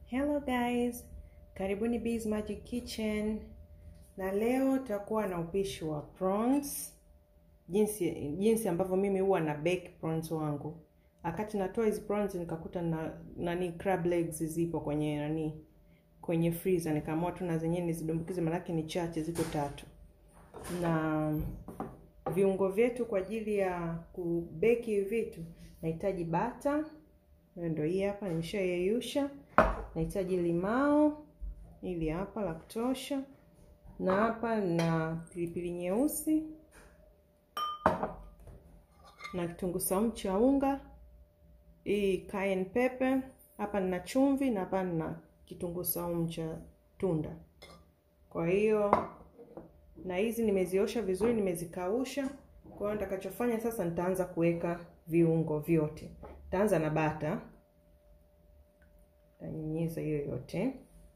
Hello guys, karibuni Bees Magic Kitchen, na leo tutakuwa na upishi wa prawns, jinsi jinsi ambavyo mimi huwa na bake prawns wangu. Wakati natoa hizi prawns nikakuta na nani crab legs zipo kwenye nani kwenye freezer, nikaamua tu na zenyewe nizidumbukize, maanake ni chache, ziko tatu. Na viungo vyetu kwa ajili ya kubeki hivi vitu, nahitaji bata, ndio hii hapa, nimeshayeyusha nahitaji limao ili hapa la kutosha, na hapa na pilipili nyeusi na kitunguu saumu cha unga, hii cayenne pepper, hapa nina chumvi na hapa nina kitunguu saumu cha tunda. Kwa hiyo na hizi nimeziosha vizuri, nimezikausha. Kwa hiyo nitakachofanya sasa, nitaanza kuweka viungo vyote. Nitaanza na bata tanyunyiza hiyo yote,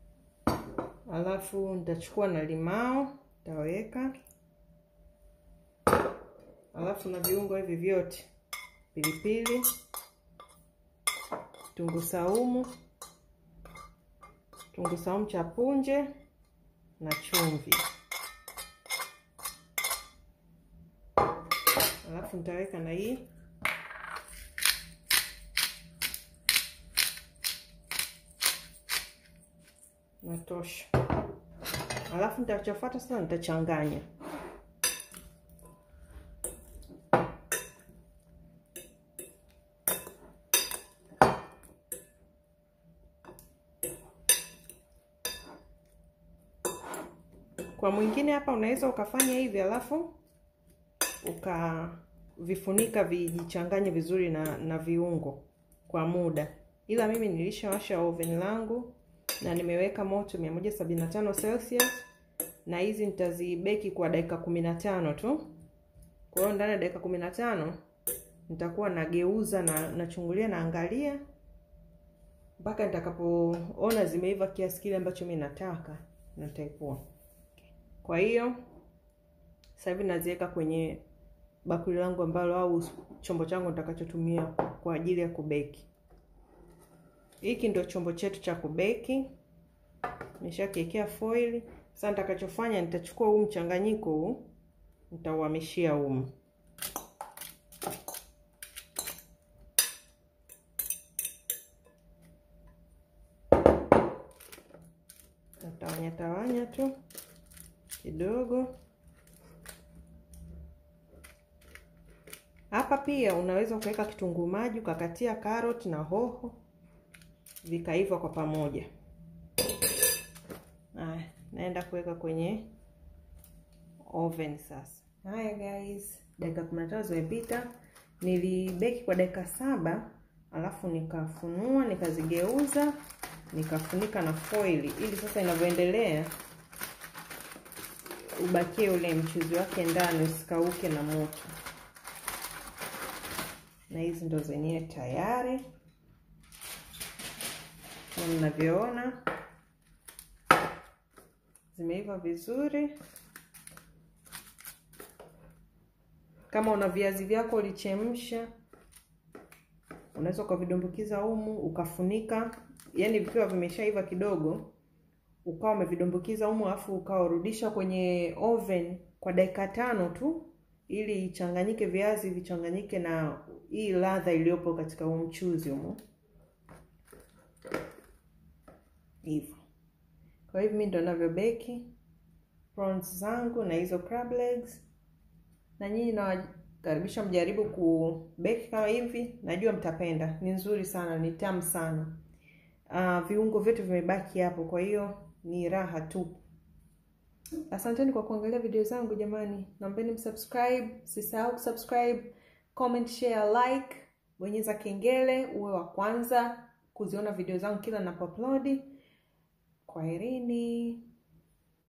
alafu nitachukua na limao nitaweka, alafu na viungo hivi vyote, pilipili, kitunguu saumu, kitunguu saumu cha punje na chumvi, alafu nitaweka na hii natosha. Alafu nitachofuata sasa, nitachanganya kwa mwingine hapa unaweza ukafanya hivi, alafu ukavifunika vijichanganye vizuri na, na viungo kwa muda, ila mimi nilishawasha oven langu na nimeweka moto 175 Celsius na hizi nitazibeki kwa dakika 15 tu. Kwa hiyo ndani ya dakika 15 nitakuwa nageuza na nachungulia naangalia mpaka nitakapoona zimeiva kiasi kile ambacho mimi nataka na nitaipua. Kwa hiyo sasa hivi naziweka kwenye bakuli langu ambalo au chombo changu nitakachotumia kwa ajili ya kubeki. Hiki ndio chombo chetu cha kubeki, nimeshakiwekea foil. Sasa nitakachofanya nitachukua huu mchanganyiko huu nitauhamishia humu, natawanya tawanya tu kidogo hapa. Pia unaweza ukaweka kitunguu maji ukakatia karoti na hoho vikaiva kwa pamoja. Haya, naenda kuweka kwenye oven sasa. Haya guys, dakika 15 zimepita. Nilibeki kwa dakika saba, alafu nikafunua nikazigeuza, nikafunika na foil ili sasa inavyoendelea ubakie ule mchuzi wake ndani usikauke na moto. Na hizi ndo zenyewe tayari kama mnavyoona zimeiva vizuri. Kama una viazi vyako ulichemsha, unaweza ukavidumbukiza humu ukafunika, yaani vikiwa vimeshaiva kidogo, ukawa umevidumbukiza humu, alafu ukawarudisha kwenye oven kwa dakika tano tu, ili ichanganyike viazi vichanganyike na hii ladha iliyopo katika huu mchuzi humu hivyo. Kwa hivyo mimi ndo navyobeki prawns zangu na hizo crab legs, na nyinyi nawakaribisha mjaribu kubeki kama hivi, najua mtapenda. Ni nzuri sana, ni tamu sana. Uh, viungo vyote vimebaki hapo, kwa hiyo ni raha tu. Asanteni kwa kuangalia video zangu jamani, naombeni msubscribe, sisahau kusubscribe, comment, share, like, bonyeza kengele uwe wa kwanza kuziona video zangu kila ninapoupload. Kwaherini.